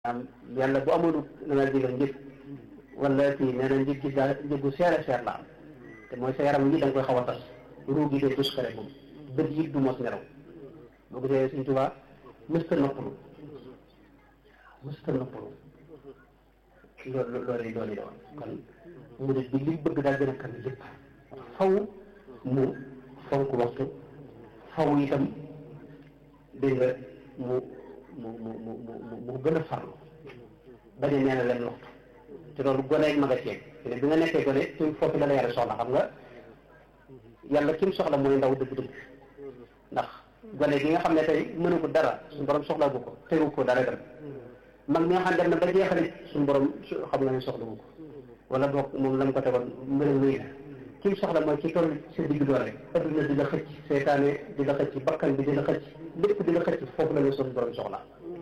am yàlla bu amul na nga digal njëg wala kii nee na njëg gi daal njëgu seer a seer la am te mooy sa yaram yi da nga koy xaw a tas ruu gi day dus kare moom bët yi du mos nelaw boo gisee Sëñ Tuubaa mësta noppalu mësta noppalu loolu loolu yi doon doon kon murid bi li bëgg daal gën a kan lépp faw mu fonk waxtu faw itam dégg nga mu mu mu mu mu mu gën a farlu bañ a nee na leen waxtu te loolu gone ak mag a ceeb te bi nga nekkee gone ci foofu la la yàlla soxla xam nga yàlla kim soxla mooy ndaw dëgg-dëgg ndax gone gi nga xam ne tey mënu ko dara suñu borom soxla bu ko tegu ko dara dem mag mi nga xam ne dem na ba jeexalit suñu borom xam nga ne soxla bu ko wala boog moom la mu ko tegoon mbërëg wéy na kim soxla mooy ci toll sa digg doole adduna di la xëcc seytaane di la xëcc bakkan bi di la xëcc lépp di la xëcc foofu la ñu suñu borom soxla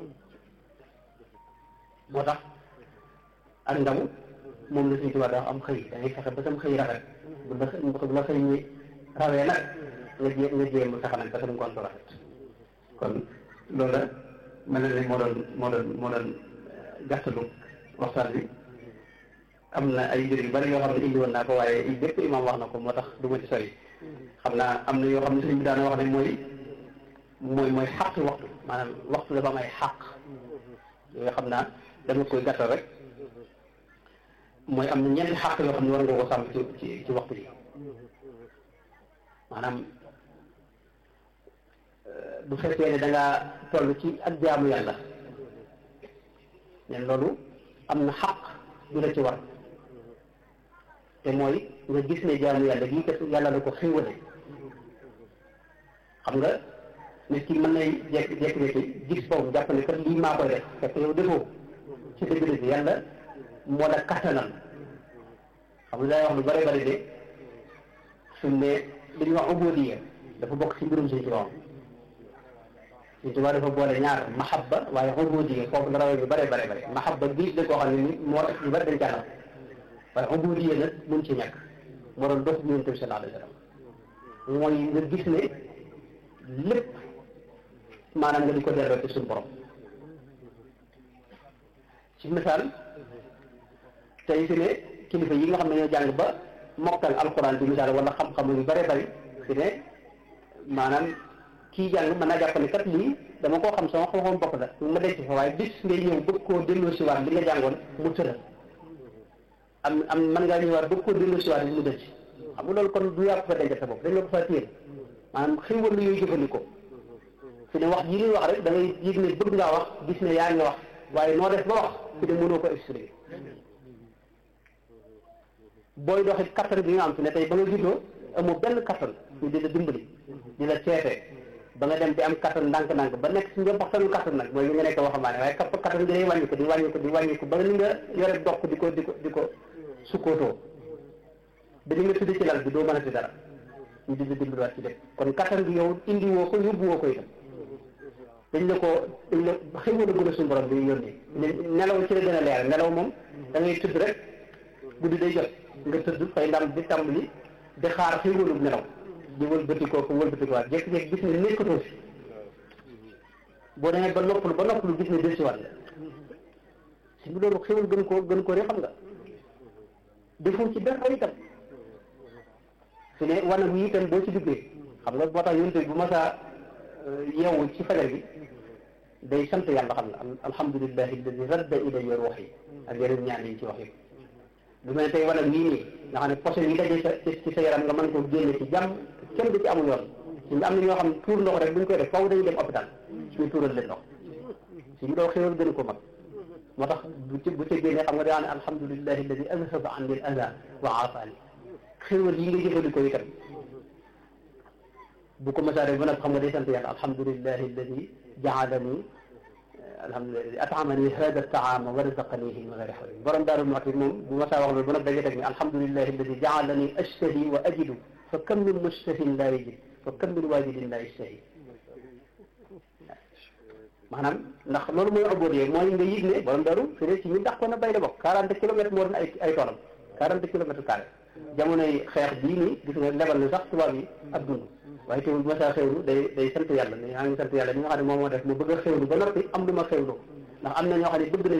moo tax ak ndaw moom la suñu tubaab daa am xëy da ngay fexe ba sam xëy rafet bu la bu la xëy ñi rawee nag nga jé nga jéem a fexe nag ba sam ngoon rafet kon loolu la mel na ne moo doon moo doon moo doon gàttalu waxtaan bi am na ay mbir yu bari yoo xam ne indi woon naa ko waaye lépp imaam wax na ko moo tax du ma ci sori xam naa am na yoo xam ne sëñ bi daana wax ne mooy mooy mooy xaq waxtu maanaam waxtu dafa am ay xaq yooyu xam naa dama koy gàttal rek mooy am na ñeenti xaq yoo xam ne war nga ko sàmm ci ci ci waxtu bi maanaam bu fekkee ne da ngaa toll ci ak jaamu yàlla nen loolu am na xaq du la ci war te mooy nga gis ne jaamu yàlla gii kat yàlla la ko xéwale xam nga nit ki mën nay jekk jekk jekki gis boobu jàpp ne kat lii maa koy def fekk yow defoo ci dëgg-dëgg yàlla moo la kattanal xam nga day wax lu bari bari de su ne li ñuy wax ubudiya dafa bokk ci mbirum Sëñ Tuubaa Sëñ Tuubaa dafa boole ñaar mahabba waaye ubudiya foofu la rawee bi bare bare bare mahabba bii da koo xam ne ni moo tax ñu bari dañ caa waaye ubudiya nag mun ci ñàkk moo doon dox bi Yonent bi sallallahu alayhi wa sallam mooy nga gis ne lépp maanaam nga di ko delloo ci suñu borom ci misaal tey fi ne kilifa yi nga xam ne ñoo jàng ba mokkal alquran bi misaal wala xam-xam yu bare bari fi ne maanaam kii jàng mën naa jàpp ne kat lii dama koo xam sama xam-xam bopp la ma denc fa waaye bis ngay ñëw bëgg koo delloo si waat li nga jàngoon mu tëral am am mën ngaa ñëwaat bëgg koo delloo si waat li mu dëcc xam nga loolu kon du yàpp fa denc sa bopp dañ la ko fa téye maanaam xéwal la yooyu jëfandikoo fi ne wax ji ñuy wax rek da ngay yëg ne bëgg ngaa wax gis ne yaa ngi wax waaye noo def ba wax fi ne mënoo ko expliquer booy doxit kattan bi nga am fi ne tey ba nga juddoo amoo benn kattan ñu di la dimbali di la ceete ba nga dem di am kattan ndànk-ndànk ba nekk si njëmbaxtanu kattan nag mooy li nga nekk waxambaane waaye kapp kattan gi day wàññi ko di wàññi ko di wàññi ko ba ni nga yore dox di ko di ko di ko sukkootoo ba ni nga tudd ci lal bi doo mën a ci dara ñu di la dimbaliwaat ci lépp kon kattan bi yow indi woo ko yóbbu woo ko itam dañ la ko dañ la xëy na gën a suñu borom bi yónni nelaw ci la gën a leer nelaw moom da ngay tudd rek guddi day jot nga tëdd fay ndam di tàmbali di xaar xëy wëlub nelaw di wëlbatikoo ko wëlbatikuwaat jékki-jékki gis ne nekkatoo fi boo demee ba noppalu ba noppalu gis ne dellusiwaat la si bi loolu xéwal gën koo gën koo rek xam nga defoo ci dara itam fi ne wanag yi itam boo ci duggee xam nga moo tax yonte bu masaa yeewu ci fajar bi day sant yàlla xam nga alhamdulillahi alladi radda ilayya ruuhi ak yeneen ñaan yi ci wax yi lu mel ne tey wanag yii nii nga xam ne poson yi daje sa ci sa yaram nga mën koo génne ci jàmm kenn du ci amul yoon suñu am na ñoo xam ne tuur ndox rek bu ñu koy def faaw dañuy dem hôpital suñu tuural leen ndox suñu doo xéwal gën ko mag moo tax bu ci bu ci génnee xam nga daa ne alhamdulillahi alladi azhaba anni al aza wa aafani xéwal yi nga jëfandikoo itam bu ko masaare ba nag xam nga day sant yàlla alhamdulillahi alladi jaalani alhamdulilah atamani hada taama wa razaqanihi min gayri hawlin borom daaru muxti moom bu ma saa wax loolu ba nag dañuy teg ni alhamdulilahi alladi jaalani ashtahi wa ajidu fa kam min mushtahin laa yajid fa kam min waajidin laa yashtahi maanaam ndax loolu mooy abodie mooy nga yëg ne borom daaru fi ne ci ñu dàq ko na bay la bokk quarante kilomètres moo doon ay ay toolam quarante kilomètres carré jamonoy xeex bii nii gis nga lebal na sax tubaab yi ak dund waaye teewul bu ma saa xewlu day day sant yàlla ne yaa ngi sant yàlla mi nga xam ne moom moo def mu bëgg a xewlu ba noppi am lu ma xewlu ndax am na ñoo xam ne bëgg nañ